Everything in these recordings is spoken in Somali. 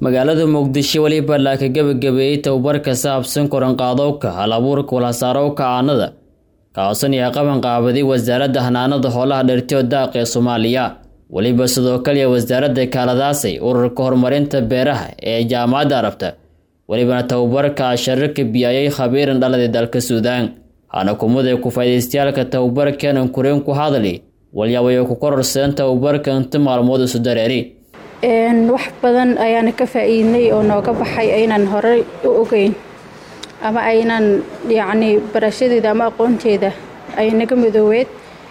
magaalada muqdisho weliba la ka gebagabeeyey tababar ka saabsan koranqaadowka hal abuurka walhasaarowka aanada kaosan iyo qaban qaabaday wasaaradda hanaanada hoolaha dhertyo daaq ee soomaaliya weliba sidoo kaliya wasaaradda kaaladaasay ururka horumarinta beeraha ee jaamacadda arabta welibana tababarka shararka biyayay khabiiran dhalada dalka suudaan hana kumada ku faa'idaystayaalka tababarkanan kureen ku hadli walyaabayo ku kororsadeen tababarka inta maalmood isu dareeri wax badan ayaana ka faa-iidnay oo nooga baxay aynan horey u ogeyn ama aynan yacni barashadeeda ama aqoonteeda ay naga midooweed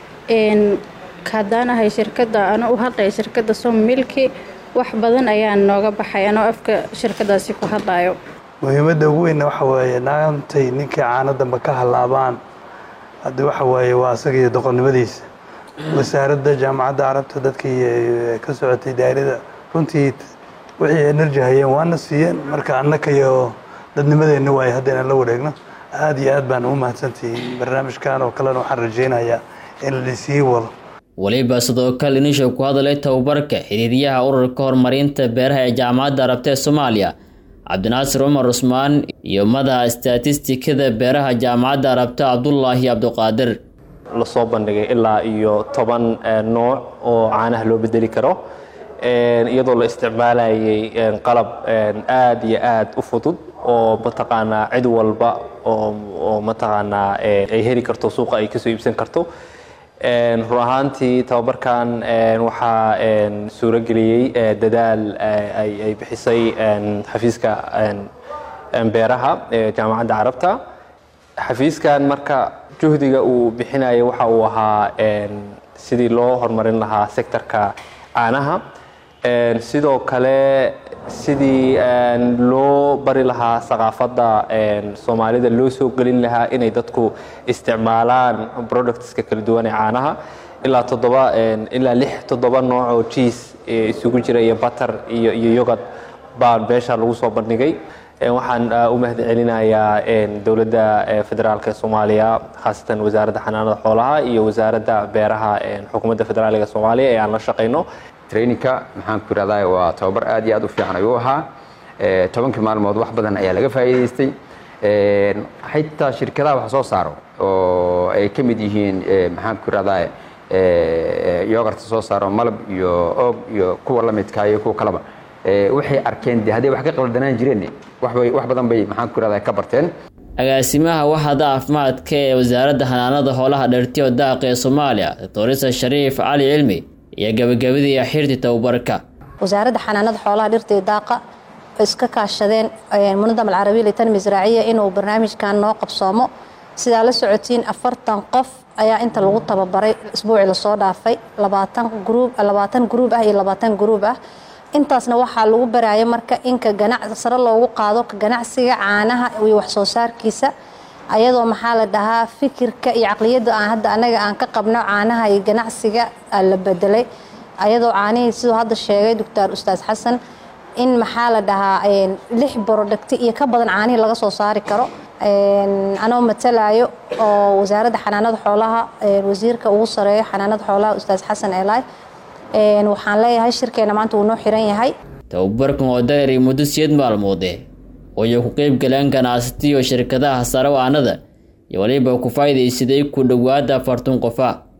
haddaan ahay shirkadda ana u hadlaya shirkadda som milki wax badan ayaa nooga baxay anoo afka shirkadaasi ku hadlayo muhiimadda ugu weynna waxa waaye naantay ninkii caano damba ka hallaabaan haddii waxa waaye waa asaga iyo doqonnimadiisa wasaaradda jaamacadda carabta dadkii ka socotay daa'irada runtii wixii enerji hayeen waana siiyeen marka annaka iyo dadnimadeenna waaye haddaynan la wareegno aada iyo aad baan u mahadsantihiin barnaamijkan oo kalena waxaan rajaynayaa in lasii wado weliba sidoo kale inisha ku hadalay tababarka xiriiryaha ururka horumarinta beeraha ee jaamacadda arabta ee soomaaliya cabdinaasir cumar cusmaan iyo madaxa statistikada beeraha jaamacadda arabta cabdulaahi cabdiqaadir lasoo bandhigay ilaa iyo toban nooc oo caanaha loo bedeli karo iyadoo la isticmaalayay qalab aada iyo aada u fudud oo mataqaanaa cid walba oo mataqaanaa ay heli karto suuqa ay kasoo iibsan karto run ahaantii tababarkan waxaa suurageliyey dadaal ay bixisay xafiiska beeraha ee jaamacadda carabta xafiiskan marka juhdiga uu bixinaya waxa uu ahaa sidii loo horumarin lahaa sektorka caanaha sidoo kale sidii loo bari lahaa saqaafadda soomaalida loo soo gelin lahaa inay dadku isticmaalaan productska kala duwan ee caanaha ilaa toddoba ilaa lix toddoba nooc oo jiis isugu jira iyo batter iyo iyo yogad baa meesha lagu soo bandhigay waxaan u mahad celinayaa dowladda federaalk ee soomaaliya khaasatan wasaaradda xanaanada xoolaha iyo wasaaradda beeraha xukuumadda federaaliga soomaaliya ee aan la shaqayno traininka maxaan ku irahdaa waa tababar aad iyo aad u fiican ayuu ahaa tobankii maalmood wax badan ayaa laga faa'iidaystay xitaa shirkadaha wax soo saaro oo ay ka mid yihiin maxaan ku irahdaa yogarta soo saaro malab iyo oog iyo kuwa la midkaa iyo kuwa kaleba waxay arkeen de hadday wax ka qaldanaan jireen waxbay wax badan bay maxaan ku irahdaa ka barteen agaasimaha waxda caafimaadka ee wasaaradda xanaanada hoolaha dhertiyo daaqa ee soomaaliya doctorisa shariif cali cilmi iyo gabagabadii xirti tababarka wasaaradda xanaanada xoolaha dhirta iyo daaqa iska kaashadeen munadam alcarabiya litanmi israaciya inuu barnaamijkan noo qabsoomo sidaa la socotiin afartan qof ayaa inta lagu tababaray isbuucii lasoo dhaafay labaatan gruub labaatan gruub ah iyo labaatan gruub ah intaasna waxaa lagu baraya marka inka ganac sare loogu qaado ka ganacsiga caanaha iyo waxsoo saarkiisa ayadoo maxaa la dhahaa fikirka iyo caqliyadda aan hadda anaga aan ka qabno caanaha iyo ganacsiga la bedelay ayadoo caanihii siduu hadda sheegay doctor ustaas xasan in maxaa la dhahaa lix borodhagti iyo ka badan caanihii laga soo saari karo anoo matalayo oo wasaaradda xanaanada xoolaha wasiirka ugu sareeyo xanaanada xoolaha ustaas xasan elay waxaan leeyahay shirkeena maanta wuu noo xiran yahay tababarkan oo dareeray muddo siyeed maalmoode oo ay ku qeyb galeen ganacsatiyo shirkadaha sare aanada iyo waliba ku faa'iidaysaday ku dhowaada afartan qofa